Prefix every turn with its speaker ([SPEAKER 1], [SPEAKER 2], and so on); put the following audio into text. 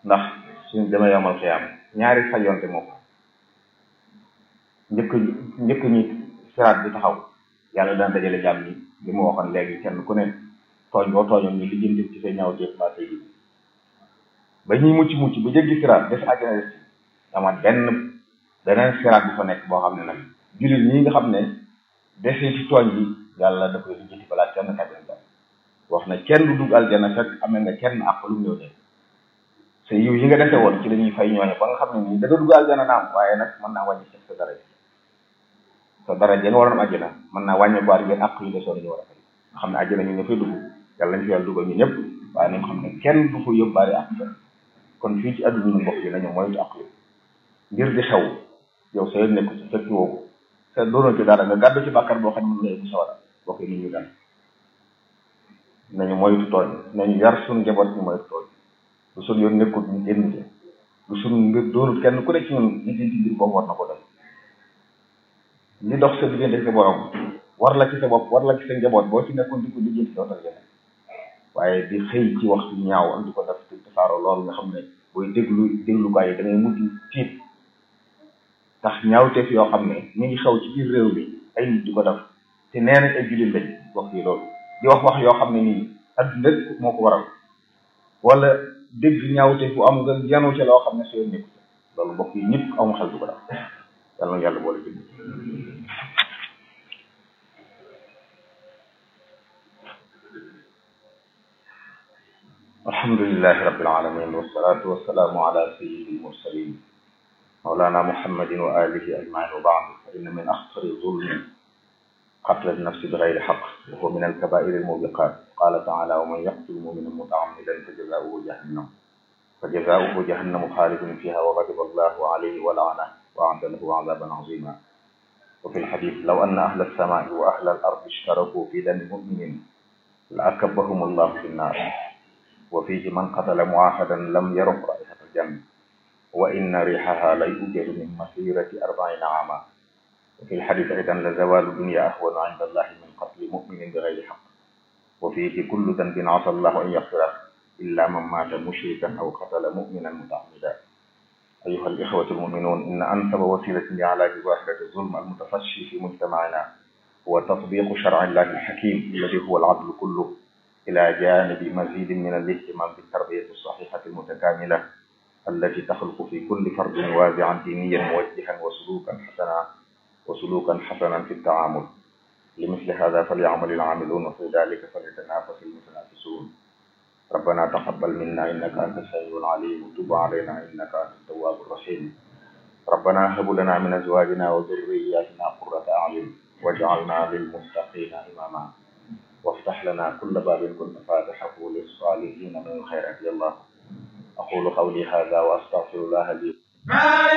[SPEAKER 1] ndax suñ demee yomal xiyaam ñaari fayonte moo ko njëkk njëkk ñi siraat bi taxaw yàlla dana dajale jàmm ñi li mu waxoon léegi kenn ku ne tooñ boo tooñoon ñu lijjanti ci say ñaawteef mbaa say yi ba ñuy mucc mucc bu jéggi siraat des àjjana des amaat benn beneen siraat bi fa nekk boo xam ne nag jullit ñi nga xam ne desee ci tooñ yi yàlla da koy lijjanti balaa kenn kàjjana jàmm wax na kenn du dugg aljana fekk amee nga kenn àq lu mu ñëw ne sa yiw yi nga dese woon ci la ñuy fay ñooñu ba nga xam ne nii da nga dugg aljana naam waaye nag mën naa wàññi sa daraja sa daraja nga waroon àjjana mën naa wàññi ko ngeen àq yu desoon ñu war a fay nga xam ne àjjana ñu nga fay dugg yàlla nañ fi yàlla dugal ñu ñëpp waaye nañ xam ne kenn du fa yóbbaale àq kon fii ci àdduna ñu mbokk yi nañu moytu àq yi ngir di xew yow sa yoon nekku ci fekki woo ko sa doonoo ci dara nga gàddu ci bàkkar boo xam ne mën nga yóbbu sawara bokk nit ñu dal nañu moytu tooñ nañu yar suñu njaboot ñu moytu tooñ lu suñu yoon nekkut ñu génn ci lu suñu mbir doonut kenn ku nekk ci ñun li ci mbir boobu war na ko doy li dox sa diggante sa borom war la ci sa bopp war la ci sa njaboot boo ci nekkoon di ko lijjanti dootal yeneen waaye di xëy ci waxtu ñaaw am di ko def ci tasaaro loolu nga xam ne booy déglu déglukaay yi da ngay mujj tiit tax ñaawteef yoo xam ne ñu ngi xew ci biir réew mi ay nit di ko def te nee nañ ay jullit lañ wax yi loolu di wax wax yoo xam ne nii adduna rek moo ko waral wala dégg ñaawteef bu am nga yanu ca loo xam ne soo nekku loolu mbokk yi ñëpp amu xel du ko def yàlla na yàlla boole jënd alhamdulilahi rabbil alamin wassalatu wassalamu ala sayyidil mursalin mawlana muhammadin wa alihi ajmain wa baad fa inna min axtari zulmi قتل النفس بغير حق وهو من الكبائر الموبقات قال تعالى ومن يقتل مؤمنا متعمدا فجزاؤه جهنم فجزاؤه جهنم خالد فيها وغضب الله عليه ولعنه وأعد له عذابا عظيما وفي الحديث لو أن أهل السماء وأهل الأرض اشتركوا في دم مؤمن لأكبهم الله في النار وفيه من قتل معاهدا لم يرق رائحة الجنة وإن ريحها ليوجد من مسيرة أربعين عاما وفي الحديث أيضا لزوال الدنيا أهون عند الله من قتل مؤمن بغير حق وفيه كل ذنب عسى الله أن يغفره إلا من مات مشركا أو قتل مؤمنا متعمدا أيها الإخوة المؤمنون إن أنسب وسيلة لعلاج ظاهرة الظلم المتفشي في مجتمعنا هو تطبيق شرع الله الحكيم الذي هو العدل كله إلى جانب مزيد من الاهتمام بالتربية الصحيحة المتكاملة التي تخلق في كل فرد وازعا دينيا موجها وسلوكا حسنا وسلوكا حسنا في التعامل لمثل هذا فليعمل العاملون وفي ذلك فليتنافس المتنافسون ربنا تقبل منا إنك أنت السميع العليم وتب علينا إنك أنت التواب الرحيم ربنا هب لنا من أزواجنا وذرياتنا قرة أعين واجعلنا للمتقين إماما وافتح لنا كل باب كنت فاتحه للصالحين من الخيرات يا الله أقول قولي هذا وأستغفر الله لي